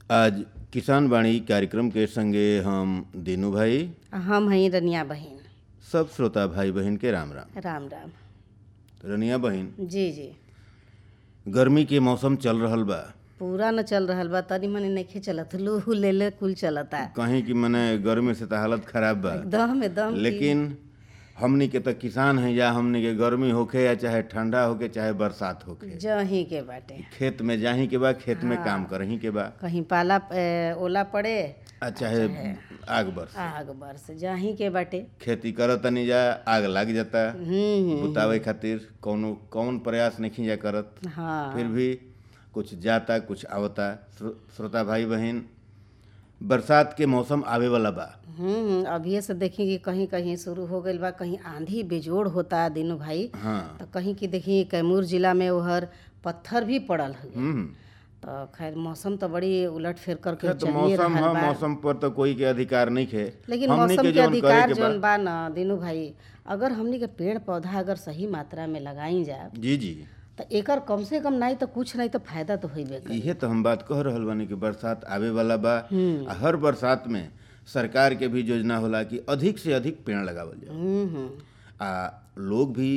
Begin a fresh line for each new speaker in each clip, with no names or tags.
आज किसान वाणी कार्यक्रम के संगे हम दीनू भाई
हम हई रनिया बहिन
सब श्रोता भाई बहन के राम राम
राम राम
रनिया बहन
जी जी
गर्मी के मौसम चल रहल बा
पूरा न चल रहल बा तनी मनी नइखे चलत लू ले ले कुल चलता
कहीं कि मने गर्मी से तो हालत खराब बा
एकदम एकदम
लेकिन हमनी के तो किसान हैं या हमनी के गर्मी होखे या चाहे ठंडा होखे चाहे बरसात होखे
जही के बाटे
खेत में जाही के बा खेत में काम करही के बा
कहीं पाला ए, ओला पड़े
आ चाहे आग बरस
आग बरस जाही के बाटे
खेती करत तनी जा आग लग जाता
हम्म
बुतावे खातिर कौनो कौन प्रयास नहीं जा करत
हाँ
फिर भी कुछ जाता कुछ आवता श्रो- श्रोता भाई बहन बरसात के मौसम आवे वाला बा
हम्म अभी से देखी कि कहीं कहीं शुरू हो गइल बा कहीं आंधी बेजोड़ होता दिनू भाई
हाँ
तो कहीं की देखी कैमूर जिला में ओहर पत्थर भी पड़ल हुए
हम्म
तो खैर मौसम तो बड़ी उलट फेर करके
खैर तो
चलिए
मौसम
रहल
है
बा
मौसम पर तो कोई के अधिकार नहीं है
लेकिन
हमनी
मौसम के
जौन करे
अधिकार
के बा-
जौन बा न दिनू भाई अगर हमनी के पेड़ पौधा अगर सही मात्रा में लगाई जाए
जी जी
तो एकर कम से कम नहीं तो कुछ नहीं तो फायदा तो होइबे करी
इहे तो हम बात कह रहल बानी कि बरसात आवे वाला बा
हम्म।
आ हर बरसात में सरकार के भी योजना होला कि अधिक से अधिक पेड़ लगावल जाए
हम्म हम्म
आ लोग भी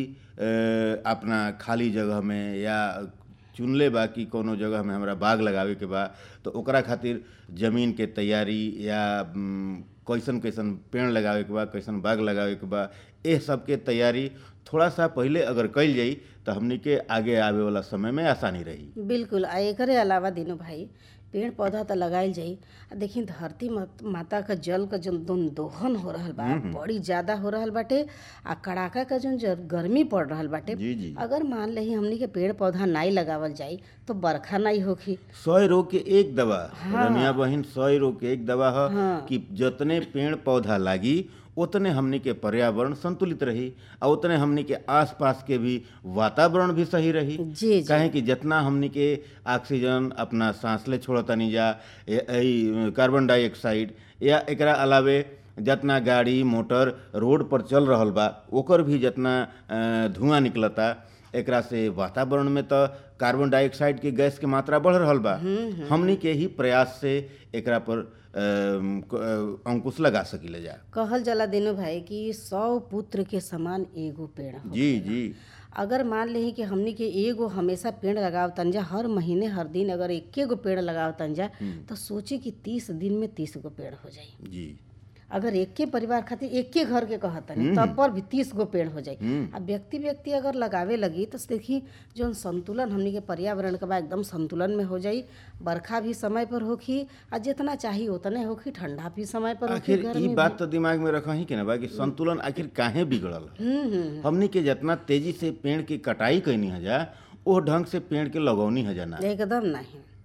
अ, अपना खाली जगह में या चुनले बा कि कोनो जगह में हमरा बाग लगावे के बा तो ओकरा खातिर जमीन के तैयारी या म, कैसन कैसन पेड़ लगावे के बा कैसन बाग लगावे के बा एह सब के तैयारी थोड़ा सा पहले अगर कइल जाई तो हमनी के आगे आवे वाला समय में आसानी रही
बिल्कुल आ एकरे अलावा दिनू भाई पेड़ पौधा तो लगाइल जाई आ देखी धरती मत- माता का जल का जौन दोन दोहन हो रहल बा बड़ी ज्यादा हो रहल बाटे आ कड़ाका का जौन जर- गर्मी पड़ रहल बाटे
जी जी
अगर मान लही हमनी के पेड़ पौधा नाई लगावल जाई तो बरखा नहीं होखी
सौ रोग के एक दवा रनिया बहिन सौ रोग के एक दवा है
हाँ।
कि जितने पेड़ पौधा लागी उतने हमनी के पर्यावरण संतुलित रही और उतने हमनी के आसपास के भी वातावरण भी सही रही
जी जी
काहे कि जितना हमनी के ऑक्सीजन अपना सांस ले छोड़तनी जा ए- ई कार्बन डाइऑक्साइड या एकरा अलावे जितना गाड़ी मोटर रोड पर चल रहल बा ओकर भी जितना अ, धुआं निकलता एकरा से वातावरण में तो कार्बन डाइऑक्साइड के गैस के मात्रा बढ़ रहल बा हमनी के ही प्रयास से एकरा पर अ, क- अ, अंकुश लगा सकीले जा
कहल जाला दिनू भाई कि सौ पुत्र के समान एगो पेड़ हो
जी जी
अगर मान ली कि हमनी के एगो हमेशा पेड़ लगाव तंजा हर महीने हर दिन अगर एके गो पेड़ लगाव तंजा तो सोची कि तीस दिन में तीस गो पेड़ हो जाई
जी
अगर एके परिवार खातिर एके घर के कहतनी तब पर भी तीस गो पेड़ हो जाई
हम्म।
अब व्यक्ति व्यक्ति अगर लगावे लगी तो देखी जौन संतुलन हमनी के पर्यावरण के बा एकदम संतुलन में हो जाई बरखा भी समय पर होखी आ जितना चाही उतने होखी ठंडा भी समय पर होखी
आखिर
गर्मी
ई बात तो दिमाग में रखही के ना बा कि संतुलन आखिर काहे बिगड़ल है
हम्म हम्म
हमनी के जितना तेजी से पेड़ की कटाई कैनी है जा ओह ढंग से पेड़ के लगौनी है जाना
एकदम नहीं